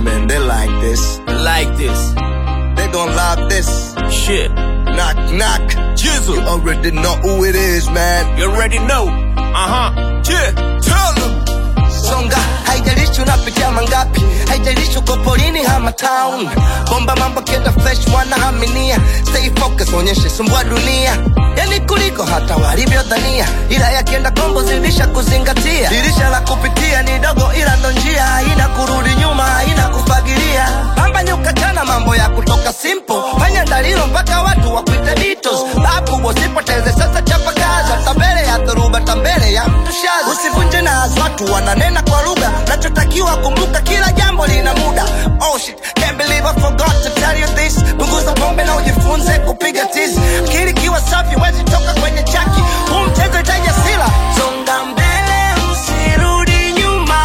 man, they like this. Like this. They gon' love this. Shit. Knock, knock. Jizzle. You already know who it is, man. You already know. Uh huh. Yeah. Tell them. Songa, haijalishi unapitia mangapi, haijalishi uko porini ama town. Bomba mambo kenda fresh, wanaaminia. Stay focus, onyeshe sumbua dunia. Yani kuliko hata walivyodhania, ila yakienda kombo zidisha kuzingatia. Dirisha la kupitia ni dogo, ila ndo njia, haina kurudi nyuma, haina kufagilia. Pamba nyuka chana, mambo ya kutoka simple, fanya dalilo mpaka watu wakuite Beatles. Babu usipoteze sasa, chapa kazi, hata mbele ya dhoruba, hata mbele ya mtushazi. Usivunje nazi, watu wananena kwa lugha, nachotakiwa kumbuka, kila jambo lina muda. Oh shit, can't believe I forgot to tell you this. Punguza pombe na ujifunze kupiga tizi. Akili kiwa safi, wezi toka kwenye chaki. Huu mchezo itaja sila. Songa mbele, usirudi nyuma.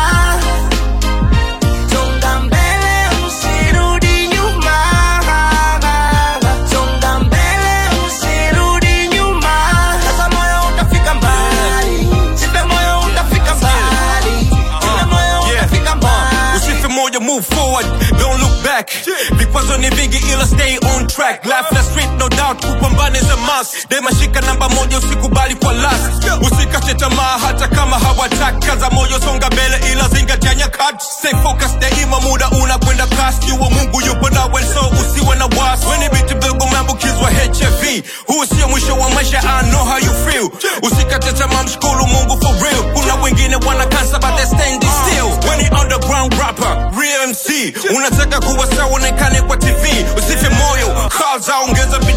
Songa mbele, usirudi nyuma. Songa mbele, usirudi nyuma. Sasa moyo utafika mbali. Sipe moyo utafika mbali. Sipe moyo Yeah. utafika mbali. Usife moja, move forward, don't look back. Vikwazo ni vingi ila stay on track. Life na street no doubt, kupambana is a must. Dema shika namba moja, usikubali kwa last. Usikate tamaa hata kama hawataki. Kaza moyo, songa mbele ila zingatia nyakati. Stay focused daima, muda unakwenda kasi. Jua Mungu yupo nawe, so usiwe na wasi. Weni biti mdogo umeambukizwa HIV. Huu sio mwisho wa maisha, I know how you feel. Usikate tamaa, mshukuru Mungu for real. Kuna wengine wana cancer but they standing still. Weni underground rapper, real MC. Unataka kuwa sawa, onekane kwa TV. Usife moyo, kaza ongeza